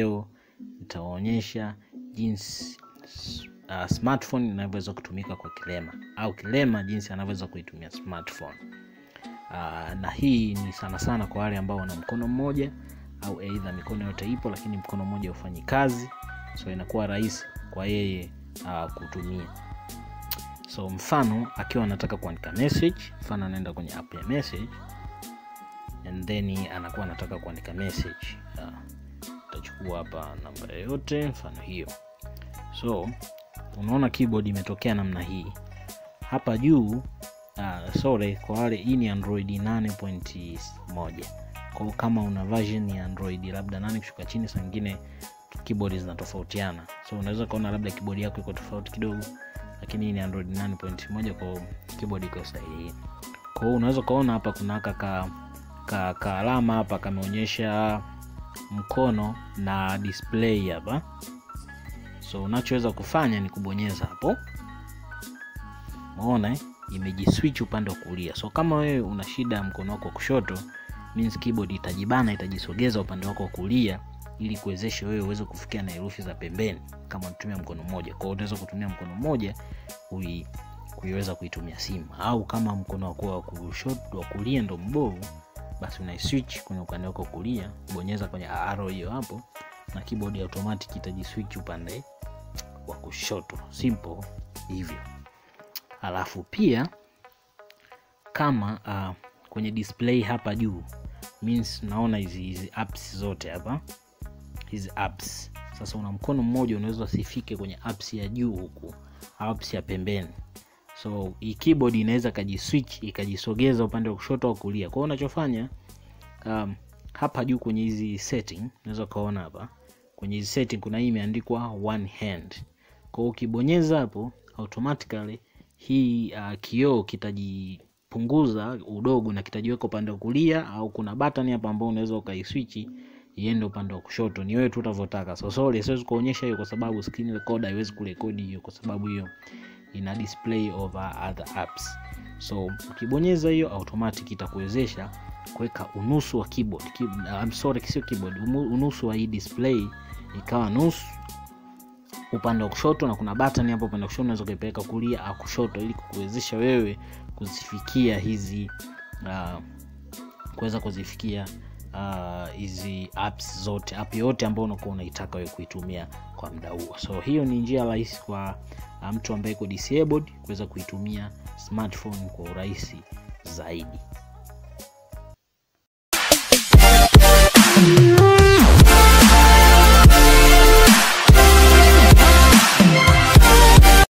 leo nitawaonyesha jinsi uh, smartphone inavyoweza kutumika kwa kilema au kilema jinsi anavyoweza kuitumia smartphone uh, na hii ni sana sana kwa wale ambao wana mkono mmoja au eidha mikono yote ipo lakini mkono mmoja hufanyi kazi so inakuwa rahisi kwa yeye uh, kutumia so mfano akiwa anataka kuandika message mfano anaenda kwenye app ya message and then anakuwa anataka kuandika message uh, utachukua hapa namba yoyote mfano hiyo so unaona keyboard imetokea namna hii hapa juu uh, sorry kwa wale hii ni android 8.1 kwa kama una version ya android labda 8 kushuka chini saa ingine keyboard zinatofautiana so unaweza ukaona labda keyboard yako iko tofauti kidogo lakini hii ni android 8.1 kwa keyboard iko sahihi kwa hiyo unaweza ukaona hapa kuna aka ka, ka, ka alama hapa kameonyesha mkono na display hapa so unachoweza kufanya ni kubonyeza hapo maona imejiswitch upande wa kulia so kama wewe una shida ya mkono wako wa kushoto means keyboard itajibana itajisogeza upande wako wa kulia ili kuwezesha wewe uweze kufikia na herufi za pembeni kama unatumia mkono mmoja kwao unaweza kutumia mkono mmoja kui, kuiweza kuitumia simu au kama mkono wako wa kushoto wa kulia ndo mbovu basi unaiswitch kwenye upande wako wa kulia bonyeza kwenye arrow hiyo hapo na keyboard automatic itajiswitch upande wa kushoto simple hivyo alafu pia kama uh, kwenye display hapa juu means naona hizi hizi apps zote hapa hizi apps sasa una mkono mmoja unaweza usifike kwenye apps ya juu huku apps ya pembeni so hii keyboard inaweza kajiswitch ikajisogeza upande wa kushoto au kulia kwao unachofanya um, hapa juu kwenye hizi setting unaweza ukaona hapa kwenye hizi setting kuna hii imeandikwa one hand kwao ukibonyeza hapo automatically hii uh, kioo kitajipunguza udogo na kitajiweka upande wa kulia au kuna button hapa ambao unaweza ukaiswichi iende upande wa kushoto ni wewe tu utavyotaka so sorry siwezi kuonyesha hiyo kwa sababu screen recorder haiwezi kurekodi hiyo kwa sababu hiyo ina display over other apps so ukibonyeza hiyo automatic itakuwezesha kuweka unusu wa keyboard Key, I'm sorry sio keyboard unusu wa hii display ikawa nusu upande wa kushoto na kuna button hapo upande wa kushoto unaweza kuipeleka kulia au kushoto ili kukuwezesha wewe kuzifikia hizi uh, kuweza kuzifikia hizi uh, apps zote app yote ambayo unakuwa unaitaka wewe kuitumia kwa muda huo so hiyo ni njia rahisi kwa uh, mtu ambaye iko disabled kuweza kuitumia smartphone kwa urahisi zaidi